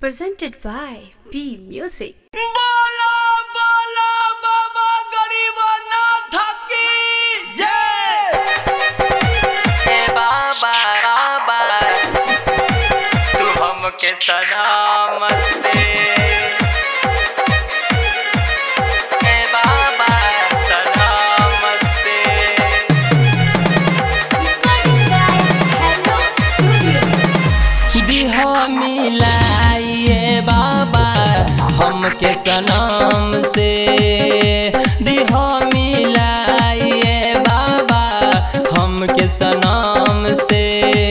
presented by P Music. बोलो बोलो बाबा गरीबनाथ की जय ए बाबा बाबा तू हमके सलामत दे ए बाबा सलामत दे दिह मिलाइए बाबा हमके सनम से दिह मिलाइए बाबा हमके सनम से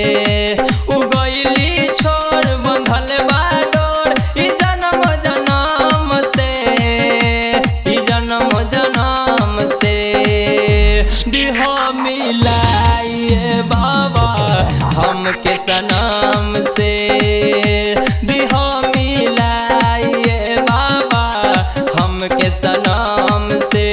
उगैली छोड़ बंधल बा डोर ई जन्म जन्म से ई जन्म जन्म से दिह मिलाइए बाबा हमके सनम से दिह मिलाइए बाबा हमके सनम से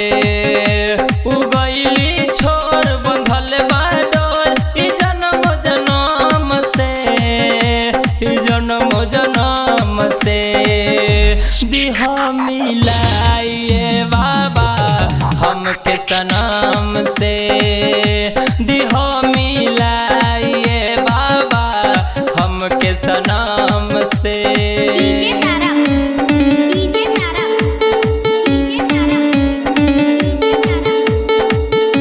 उगैली छोड़ बंधल बा डोर ई जन्म जन्म से ई जन्म जन्म से दिह मिलाइए बाबा हमके सनम से दिह मिलाइए बाबा हमके सनम से DJ Tara DJ Tara DJ Tara DJ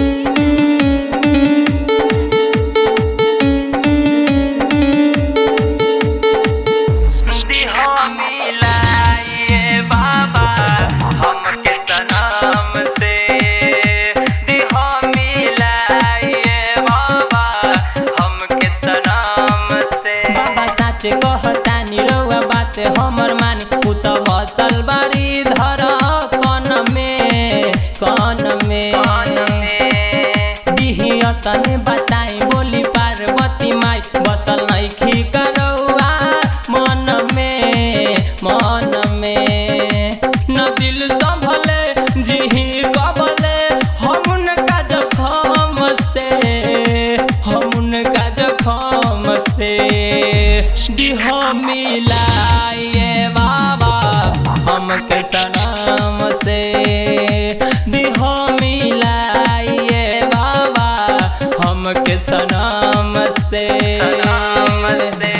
दिह मिलाइए बाबा हमके सनम से दिह मिलाइए बाबा हमके सनम से बाबा साच कहतानी रउआ बात हमर मानी उ त बसल बारी धर कन में कन में कौन में दिहिया तने बताई बोली पार्वती माई बसल नइखी करौआ मन में मन में न दिल संभले जिही कबले हम का जखम से हम का जखम से दिह मिलाइए बाबा हमके सनम से दिह मिलाइए बाबा हमके सनम से सनम से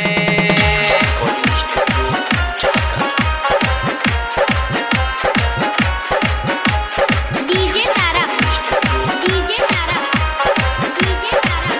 DJ Tara DJ Tara DJ Tara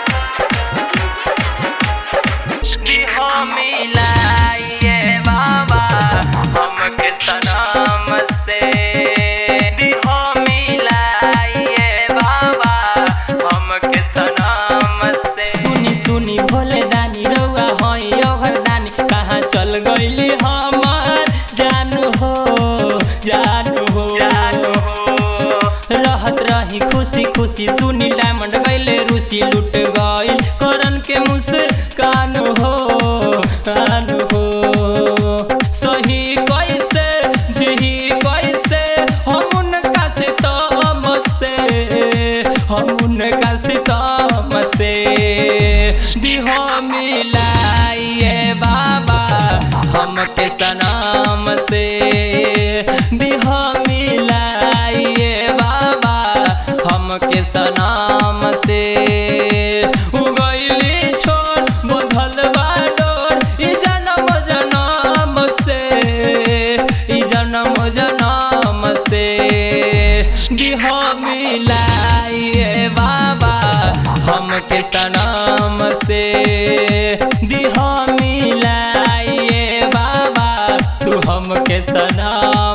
दिह मिलाइए बाबा हमके सनम से दिह मिलाइए बाबा हमके सनम से सुनी सुनी भोले दानी रउआ हई अघर दानी कहाँ चल गईली हमार जानू हो जानू हो जानू हो रहत रही खुशी खुशी सुनी डायमंड गईले रूसी लुट गईल करन के मुस्कान हो कान हो सही कैसे जिही कैसे हम उनका से तम से हम उनका से तम से दिह मिलाइए बाबा हमके सनम से दिह मिलाइए बाबा हमके सनम से उगैली छोड़ बंधल बा डोर ई जन्म जन्म से ई जन्म जन्म से दिह मिलाइए बाबा हमके सनम से दिह मिलाइए बाबा तू हमके सनम